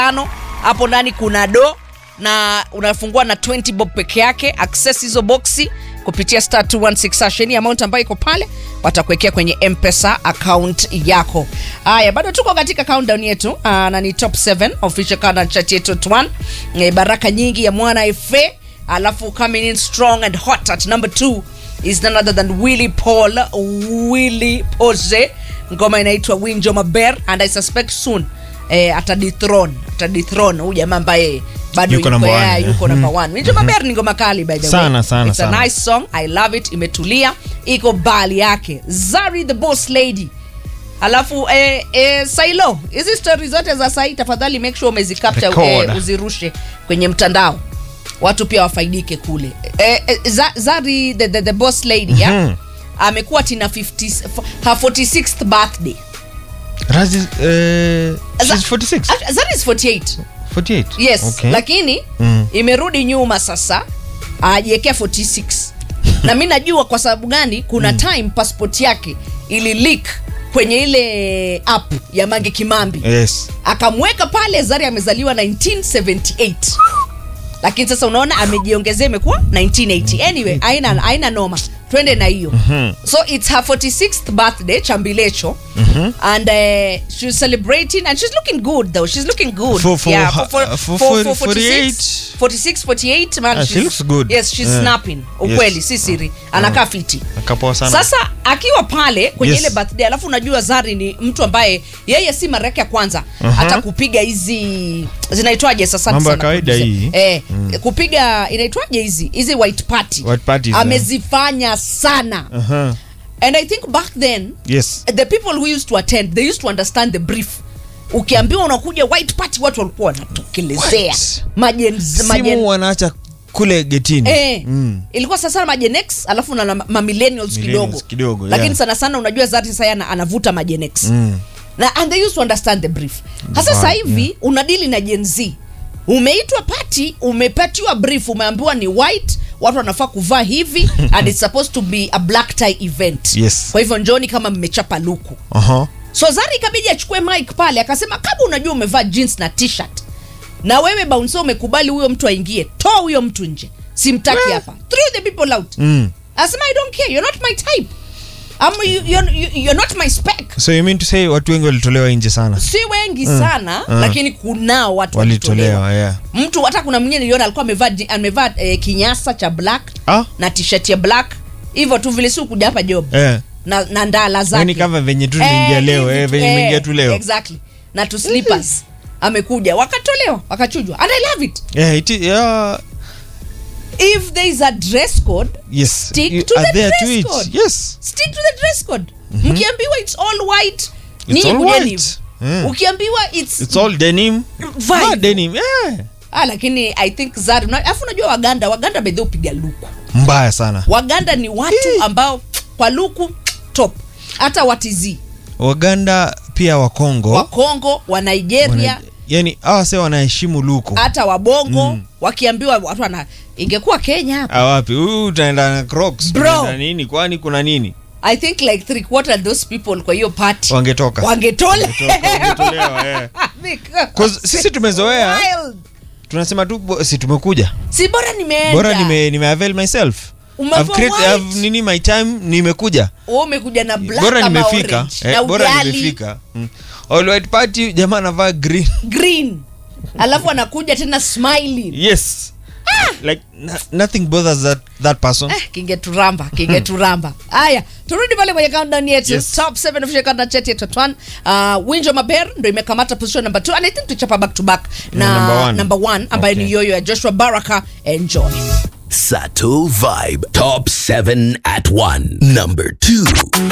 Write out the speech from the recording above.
tano hapo ndani kuna do na unafungua na 20 bob peke yake access hizo boxi kupitia star 216 hash. Any amount ambayo iko pale watakuwekea kwenye mpesa account yako haya bado tuko katika countdown yetu uh, na ni top 7 official countdown chat yetu at 1 e, baraka nyingi ya mwana fa alafu coming in strong and hot at number 2 is none other than willy paul willy pose ngoma inaitwa winjo maber and i suspect soon eh, atadithron atadithron huyu jamaa ambaye bado Yuko yuko, number yeah, one, yuko number one winjo maber ni ngoma kali by the Sana, way sana, It's a sana. nice song i love it imetulia iko bali yake zari the boss lady alafu eh, eh, sailo hizi stori zote za sai tafadhali make sure umezicapture Record. eh, uzirushe kwenye mtandao watu pia wafaidike kule eh, eh, za, zari the, the, the boss lady ya Mhm. amekuwa tina 50, her 46th birthday Razi, eh, Za- she's 46 Ah, zari is 48 48 yes okay. lakini Mm. imerudi nyuma sasa ajiekea 46 na mi najua kwa sababu gani kuna time passport yake ili leak kwenye ile app ya mange kimambi yes akamweka pale zari amezaliwa 1978 lakini sasa unaona amejiongezea imekuwa 1980 anyway aina, aina noma twende na hiyo so it's her 46th birthday chambilecho and uh, she's celebrating and she's looking good though she's looking good For- for yeah, her- for, uh, for, for for, for 46 46 48 man Ah, she she's- looks good. yes she's Yeah. snapping ukweli Yes. si siri anakaa fiti akapoa sana sasa akiwa pale kwenye Yes. ile birthday alafu unajua zari ni mtu ambaye yeye si mara yake ya kwanza hata kupiga hizi zinaitwaje sasa Mambo ya sana kawaida producer. hii. eh, kupiga inaitwaje hizi hizi white party White parties, eh. amezifanya sana Aha. and i think back then yes the people who used to attend they used to understand the brief ukiambiwa unakuja white party watu walikuwa wanatokelezea What? majen, majen, simu wanaacha kule getini Eh, Mm. ilikuwa sana sana magenex alafu na, na ma millennials Millennials kidogo, kidogo, lakini yeah. sana sana unajua zati sasa ana, anavuta magenex Mm. na and they used to understand the brief hasa Right, sasa hivi unadili na Gen Z umeitwa pati umepatiwa brief umeambiwa ni white watu wanafaa kuvaa hivi and it's supposed to be a black tie event Yes. kwa hivyo njoni kama mmechapa luku Aha. so zari ikabidi achukue mic pale akasema kama unajua umevaa jeans na t-shirt na wewe bouncer umekubali huyo mtu aingie toa huyo mtu nje simtaki hapa throw the people out Mm. asema i don't care you're not my type Am, you, you're, you- you're not my spec so you mean to say watu wengi walitolewa nje sana si wengi sana mm. lakini kunao watu walitolewa yeah. mtu hata kuna mwingine niliona alikuwa amevaa ji- amevaa eh, kinyasa cha black ah? na t-shirt ya black hivyo tu vile si kuja hapa job eh. na, na ndala zake yani kama venye tu nimeingia leo hivi eh, tu, venye eh, nimeingia tu leo exactly na tu slippers amekuja wakatolewa wakachujwa and i love it yeah, it is, yeah. if there is a dress code yes Stick You to are the there dress to it. code. yes stick to the dress code mkiambiwa it's all white ninyi all kujeni white. hivyo. Mm. ukiambiwa it's, it's all denim Vibe. ah, denim yeah. ah, lakini i think zari una- alafu unajua waganda waganda bedhe upiga luku mbaya sana waganda ni watu ambao kwa luku top hata watizi waganda pia wakongo wakongo wa nigeria wana, yani awa se wanaheshimu luku hata wabongo Mm. wakiambiwa watu wana ingekuwa kenya hapa awapi huyu utaenda na crocs Bro. utaenda nini kwani kuna nini i think like three quarter of those people kwa hiyo party wangetoka wangetole Wangetoka, wangetolewa, eh. 'Cause sisi tumezoea. Wild. tunasema tu bo- si tumekuja si bora nimeenda bora nime, nime avail myself Umevaa I've create- white. I've nini my time nimekuja Wewe umekuja na black bora ama nimefika orange, eh, na bora ugali nimefika mm. all white party jamaa anavaa green green alafu anakuja tena smiling yes like no- nothing bothers that, that person eh, kingeturamba kingeturamba haya turudi pale kwenye countdown yetu Yes. top 7 official countdown chat yetu twan uh, winjo maber ndo imekamata position number 2 and i think tuchapa back to back na Na number one. number 1 ambayo Okay. ni yoyo ya joshua baraka enjoy Sato Vibe. Top 7 at 1. Number 2.